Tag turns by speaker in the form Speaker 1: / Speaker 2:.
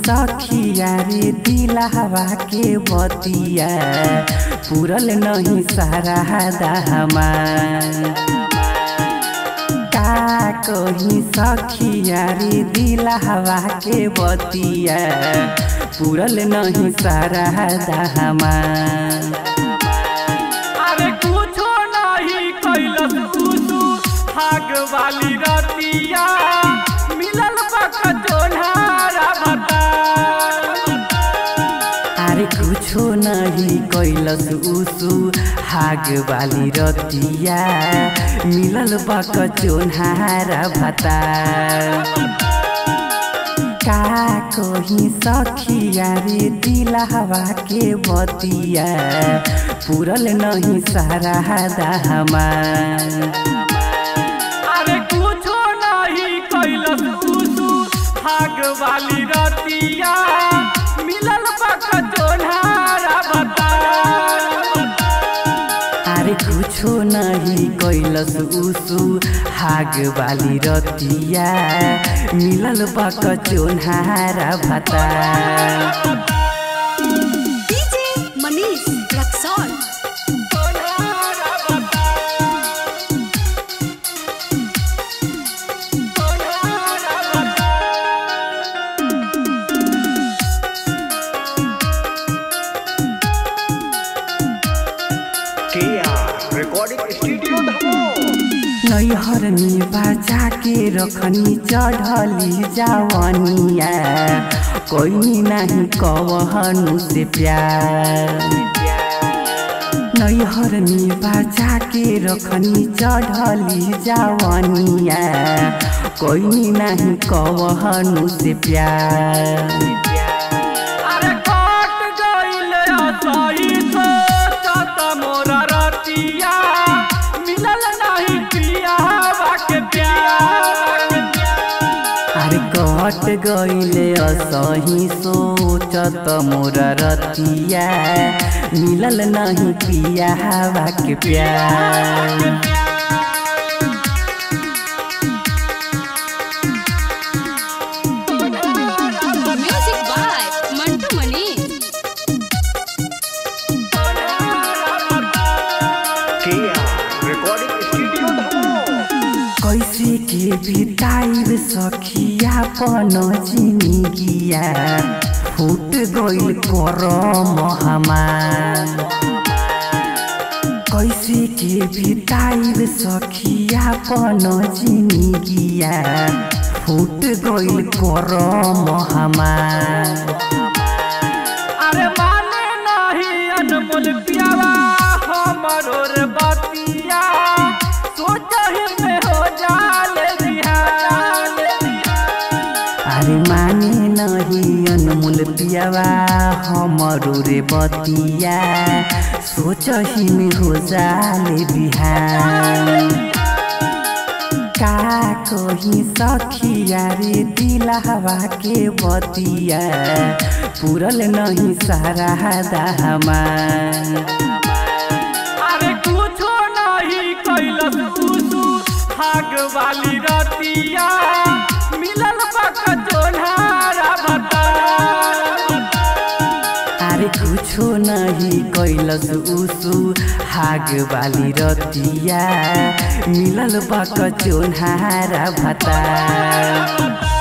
Speaker 1: सखिया रे दिलावा के बतिया पूरल नहीं सारा दाहमा का कही सखिया रे दिलावा के बतिया पूरल नहीं सारा दाहमा
Speaker 2: अरे कुछो नहीं कैलस उसु भाग वाली रतिया मिलल बक जोन्हारा भता
Speaker 1: अरे कुछो नहीं कैलस उसु हाग वाली रतिया मिलल बक चोन्हारा भता का कही सखिया रे दिलावा के बतिया पूरल नहीं सारा दाहमा
Speaker 2: अरे कुछो नहीं कैलस उसु भाग वाली रतिया मिलल बक जोन्हारा भता
Speaker 1: अरे कुछो नहीं कैलस उसु हाग वाली रतिया मिलल बक चोन्हारा भता
Speaker 3: DJ Manish Raxol.
Speaker 2: जोन्हारा भता जोन्हारा भता
Speaker 4: KR Recording Studio Dhamo.
Speaker 1: नैहर में बाजा के रखनी चढ़ली जावनिया कोई नहीं कवहनु से प्यार नैहर में बाजा के रखनी चढ़ली जावनिया कोई नहीं कवहनु से प्यार
Speaker 2: अरे काट गइल असही सोचत मोरा रतिया मिलल नहीं पियावा के प्यार
Speaker 1: अरे कट गईले असही सोचत मोर रतिया मिलल नहीं पिया हवा के प्यार
Speaker 3: Music by Mantu Manish.
Speaker 4: KR Recording Studio Dhamo.
Speaker 1: कैसे के बिताइब सखिया पन जिंदगिया फूट गइल करम हमार कैसे के बिताइब सखिया पन जिंदगिया फूट गइल करम हमार
Speaker 2: अरे माने नहीं अनमोल पियावा हमरो रे बतिया सोचहि में हो जाले बिहार
Speaker 1: अरे माने नहीं अनमोल पियावा हमरो रे बतिया सोचही में हो जाले बिहान का कही सखिया रे दिलावा के बतिया पूरल नहीं सारा दाहमा
Speaker 2: अरे कुछो नहीं कैलस उसु भाग वाली रतिया मिलल बक जोन्हारा भता
Speaker 1: अरे कुछो नहीं कैलस उसु हाग वाली रतिया मिलल बक चोन्हारा भता